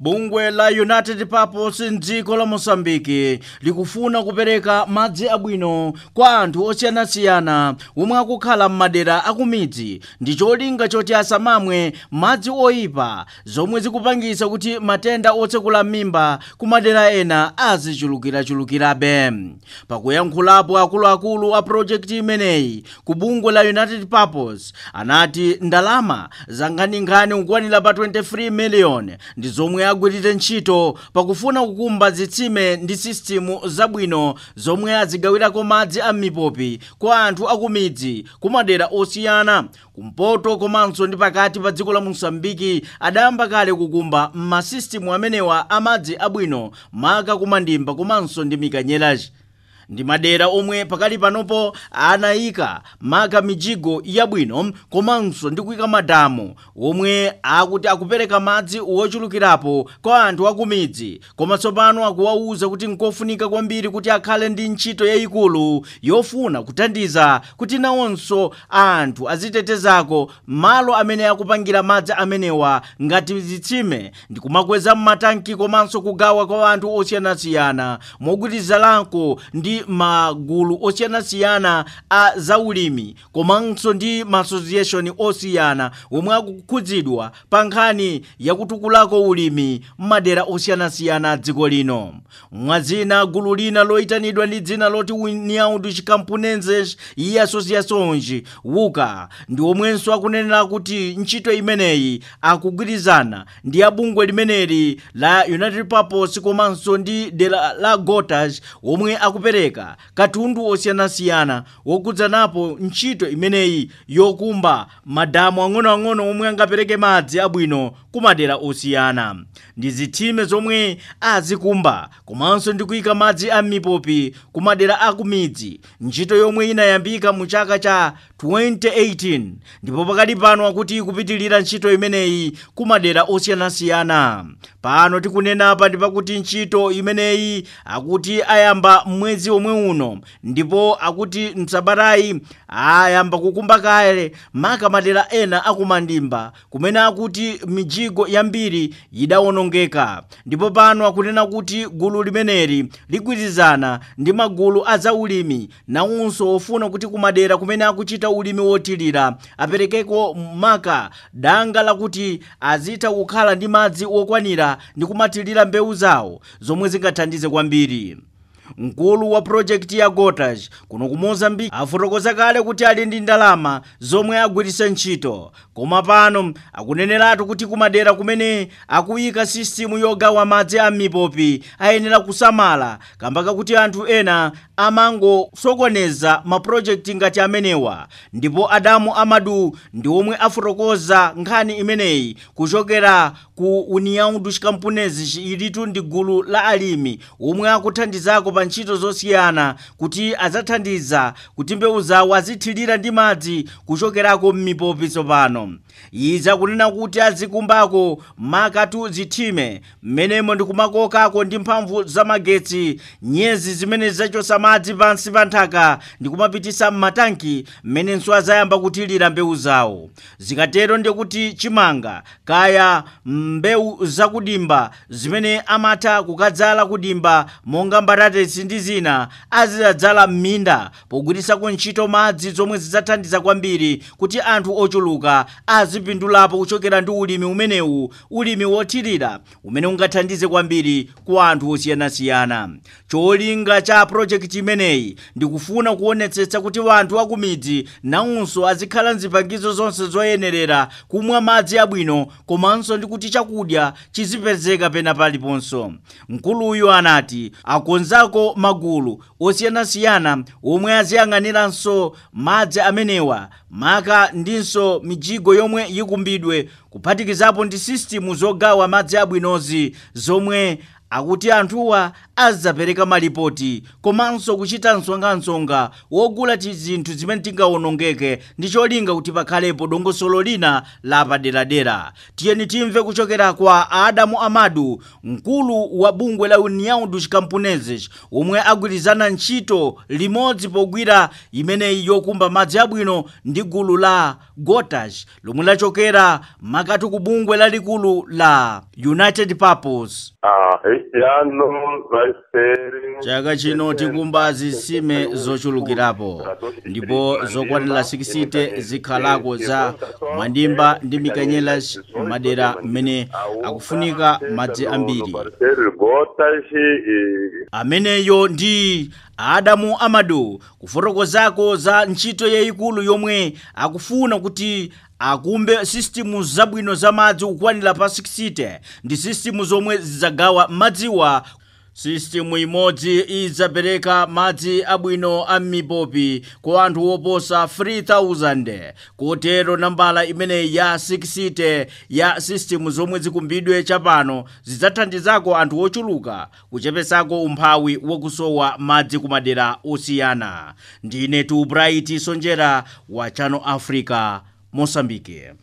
bungwe la united purpose mdziko la mosambiki likufuna kupereka madzi abwino kwa anthu osiyanasiyana omwe akukhala m'madera akumidzi ndi cholinga choti asamamwe madzi oyipa zomwe zikupangisa kuti matenda otsekula m'mimba ku madera ena azichulukirachulukirabe pakuyankhulapo akuluakulu a projekti imeneyi ku bungwe la united purpose anati ndalama zanganingani kukwanira pa 23 miliyoni ndi zomwe agwirire ntchito pakufuna kukumba zitsime ndi sistimu zabwino zomwe azigawirako madzi a mipopi kwa anthu akumidzi kumadera osiyana kumpoto komanso ndi pakati pa dziko la mosambiki adayamba kale kukumba m'masistimu amenewa amadzi abwino maka kumandimba komanso ndi mikanyerachi ndi madera omwe pakali panopo anayika maka mijigo yabwino komanso ndi kuyika madamu omwe akuti akupereka madzi wochulukirapo kwa anthu akumidzi koma tsopano akuwawuza kuti nkofunika kwambiri kuti akhale ndi ntchito yayikulu yofuna kuthandiza kuti nawonso anthu azitetezako malo amene akupangira madzi amenewa ngati zitsime ndi kumakweza m'matanki komanso kugawa kwa anthu osiyanasiyana mogwirizanako ndi magulu osiyanasiyana a zaulimi komanso ndi ma association osiyana omwe akukhudzidwa pa nkhani yakutukulako ulimi m'madera osiyanasiyana a dziko lino mwazina gulu lina loyitanidwa ndi dzina loti união dos camponenses e associações wuka ndi omwenso akunenera kuti ntchito imeneyi akugwirizana ndi abungwe limeneli la united purpose komanso ndi dera la gotas omwe akupereka katundu osiyanasiyana wokudzanapo ntchito imeneyi yokumba madamu ang'onoang'ono omwe angapereke madzi abwino kumadera osiyana ndi zitsime zomwe azikumba komanso ndi kuyika madzi a mipopi kumadera akumidzi ntchito yomwe inayambika mu chaka cha 2018 ndipo pakali pano akuti ikupitilira ntchito imeneyi kumadera osiyanasiyana pano tikunenapa ndi pakuti ntchito imeneyi akuti ayamba mwezi omwe uno ndipo akuti msabatayi ayamba kukumba kale maka madera ena akumandimba kumene akuti mijigo yambiri idawonongeka ndipo pano akunena kuti gulu limeneli ligwirizana ndi magulu a zaulimi nawonso ofuna kuti kumadera kumene akuchita ulimi wothirira aperekeko maka danga lakuti azitha kukhala ndi madzi okwanira ndi kumathirira mbewu zawo zomwe zingathandize kwambiri mkulu wa projekti ya gotas kuno ku mozambiki afotokoza kale kuti ali ndi ndalama zomwe agwiritse ntchito koma pano akuneneratu kuti kumadera kumene akuyika sistimu yogawa madzi a mipopi ayenera kusamala kamba kakuti anthu ena amangosokoneza mapurojekiti ngati amenewa ndipo adamu amadu ndi omwe afotokoza nkhani imeneyi kuchokera ku união dos camponeses ilitu ndi gulu la alimi omwe akuthandizako pa ntchito zosiyana kuti adzathandiza kuti mbewu zawo azithirira ndi madzi kuchokerako m'mipopi tsopano izi akunena kuti azikumbako makatu zithime mmenemo ndi kumakokako ndi mphamvu zamagetsi nyezi zimene zachosa madzi pansi pa nthaka ndi kumapitisa m'matanki mmenenso azayamba kuthirira mbewu zawo zikatero ndikuti chimanga kaya mbewu zakudimba zimene amatha kukadzala kudimba monga mbatatesi ndi zina azidadzala m'minda pogwirisako ntchito madzi zomwe zidzathandiza kwambiri kuti anthu ochuluka azipindulapo kuchokera ndi ulimi umenewu ulimi wothirira umene ungathandize kwambiri ku anthu osiyanasiyana cholinga cha projekti imeneyi ndikufuna kuonetsetsa kuti anthu akumidzi nawonso azikhala mzipangizo zonse zoyenerera kumwa madzi abwino komanso ndi kuti chakudya chizipezeka pena paliponso mkuluyu anati akonzako magulu osiyanasiyana omwe aziyang'aniranso madzi amenewa maka ndinso mijigo yomwe yikumbidwe kuphatikizapo ndi sistimu zogawa madzi abwinozi zomwe akuti anthuwa azapereka malipoti komanso kuchita msonga-msonga wogula zinthu zimene tingawonongeke ndi cholinga kuti pakhalepo dongosolo lina la paderadera tiyeni timve kuchokera kwa adamu amadu mkulu wa bungwe la união dos camponeses omwe agwirizana ntchito limodzi pogwira imeneyi yokumba madzi abwino ndi gulu la gotas lomwe lachokera makatu ku bungwe lalikulu la united purpose Ah, este ano vai ser. chaka chino tikumba zitsime zochulukirapo ndipo zokwanira 60 zikhalako za mwandimba ndi mikanyelas madera mmene akufunika madzi ambiri Parceiro Gotas e. ameneyo ndi adamu amadu kufotokozako za ntchito yayikulu yomwe akufuna kuti akumbe sistimu zabwino za madzi kukwanira pa 60 ndi sistimu zomwe zidzagawa madziwa sistimu imodzi idzapereka madzi abwino a mipopi kwa anthu oposa 3000 kotero nambala imeneyi ya 60 ya sistimu zomwe zikumbidwe chapano zidzathandizako anthu ochuluka kuchepesako umphawi wakusowa madzi ku madera osiyana ndine tu bright sonjera wa channel africa mosambike